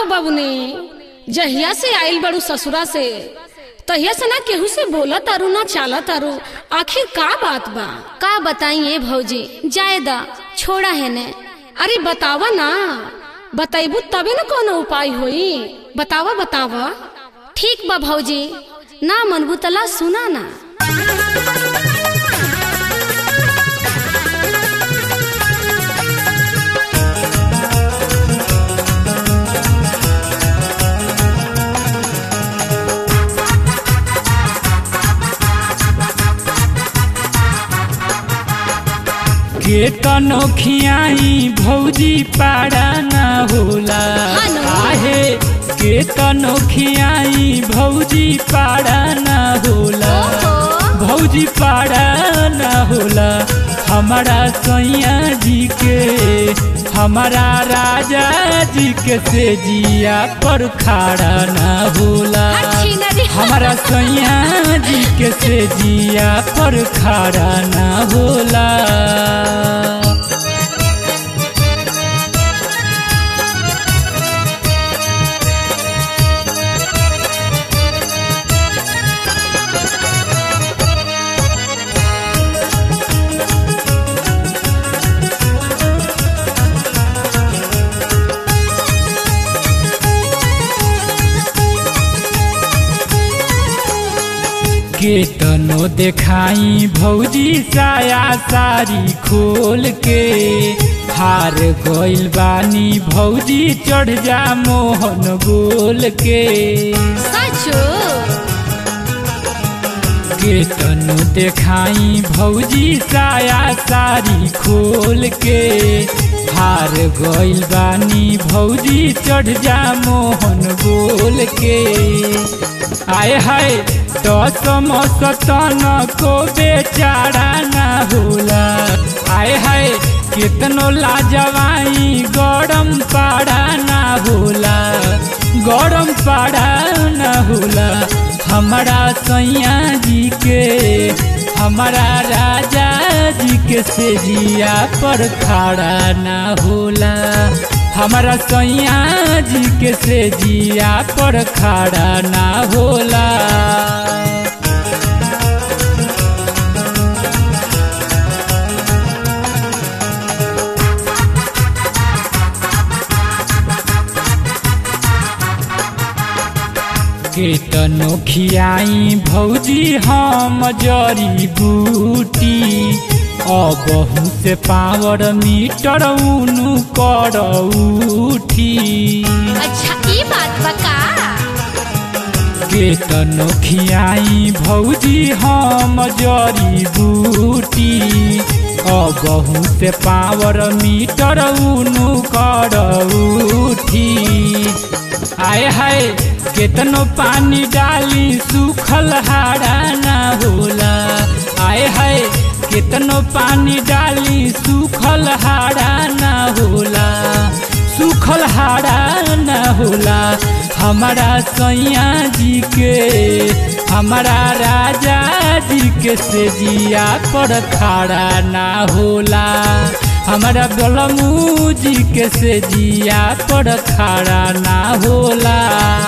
बबनी जहिया से आइल बड़ू ससुरा से तहिया से ना केहू से बोला तारू ना चाला तारू आखिर का बात बा का बताइए भौजी जाए दा छोड़ा है ने अरे बतावा ना बताइबू तबे ना कोनो उपाय होई बतावा बतावा ठीक बा भौजी ना मनबू तला सुना ना के तनो खियाई भौजी पाड़ा न होला हानो। आहे के तनो खियाई भौजी पाड़ा न होला ओहो। भौजी पाड़ा न होला हमारा सैया जी के हमारा राजा जी के सेजिया पर खाड़ा न होला अच्छी नदी। हमारा सैया जी के सेजिया पर खाड़ा न होला के तनो देखाई भौजी साया सारी खोल के हार गइल बानी भौजी चढ़ जा मोहन बोल के सचो के तनो देखाई भौजी साया सारी खोल के हार गइल बानी भौजी चढ़ जा मोहन बोल के आए हाय दस मस्तन को बेचारा ना होला आए हाय कितनो लाजवाई गरम पाड़ा ना होला गरम पाड़ा ना होला हमारा सैया जी के हमारा राजा जी के सेजिया पर खाड़ा ना होला हमारा सैया जी के सेजिया पर खाड़ा ना होला के तनो खियाई भौजी हम जरी बूटी अबहू से पावर मीटर उनु कर उठी अच्छा ई बात बका के तनो खियाई भौजी हम जरी बूटी अबहू से पावर मीटर उनु कर उठी आए हाय केतनो पानी डाली सूखल हाड़ा ना होला आए हाय केतनो पानी डाली सूखल हाड़ा ना होला सूखल हाड़ा ना होला हमारा सैया जी के हमारा राजा जी के सेजिया पर खाड़ा ना होला हमारा बलमू जी के सेजिया पर खाड़ा ना होला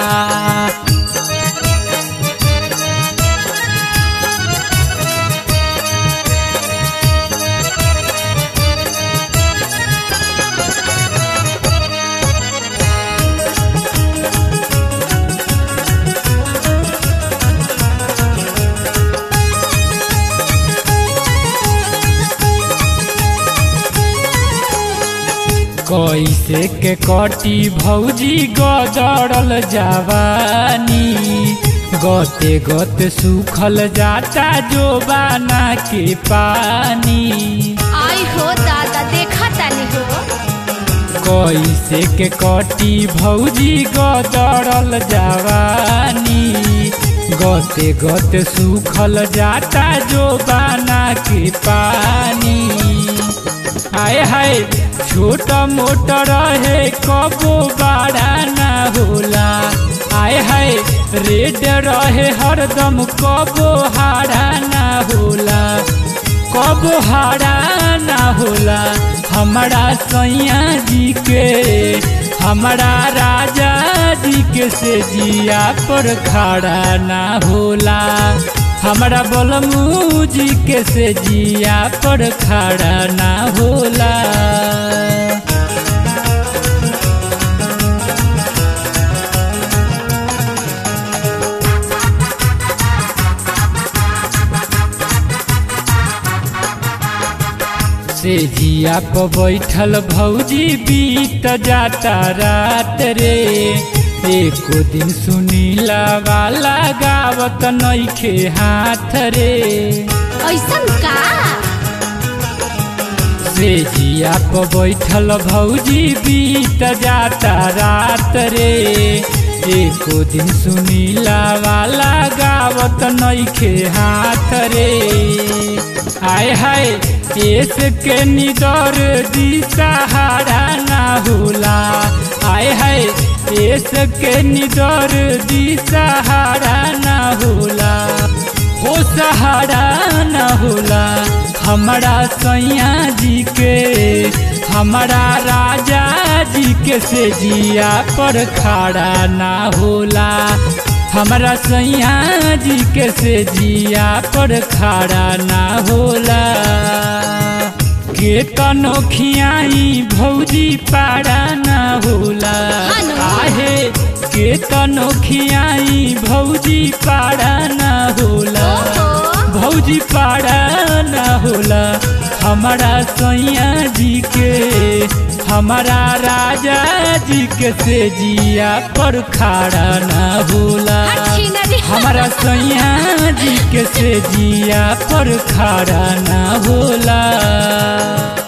कैसे के कटी भौजी गदड़ल जवानी गते गते सूखल जाता जो बाना के पानी आई हो दादा देखा तानी हो कैसे के कटी भौजी गदड़ल जवानी गते गते सूखल जाता जो बाना के पानी आए हाय छोटा मोटा रहे कबो बड़ा ना होला आए हाय रेड रहे हरदम कबो हारा ना होला कबो हारा ना होला हमारा सैया जी के हमारा राजा जी के से जिया पर खड़ा ना होला हमारा बलमू जी के से जिया पर खड़ा ना होला से जिया पर बैठल भौजी बीत जाता रात रे एको दिन सुनीला वाला गावत नइखे हाथ रे ऐसन का से जिया पर बैठल भौजी बीत जाता रात रे एको दिन सुनीला वाला गावत नइखे हाथ रे आय हाय केस के निदर दी सहारा ना होला आय हाय केस के निदर दी सहारा ना होला हो सहारा ना होला हमारा सैया जी के हमारा राजा जी के से जिया पर खड़ा ना होला हमारा सैया जी के से जिया पर खड़ा ना होला के तनो खियाई भौजी पारा ना होला हानो। आहे के तनो खियाई भौजी पारा ना होला ओहो। भौजी पारा ना होला हमारा सैया जी के हमारा राजा जी के से जिया पर खड़ा ना होला अच्छी नदी हमारा सैया जी के से जिया पर खड़ा ना होला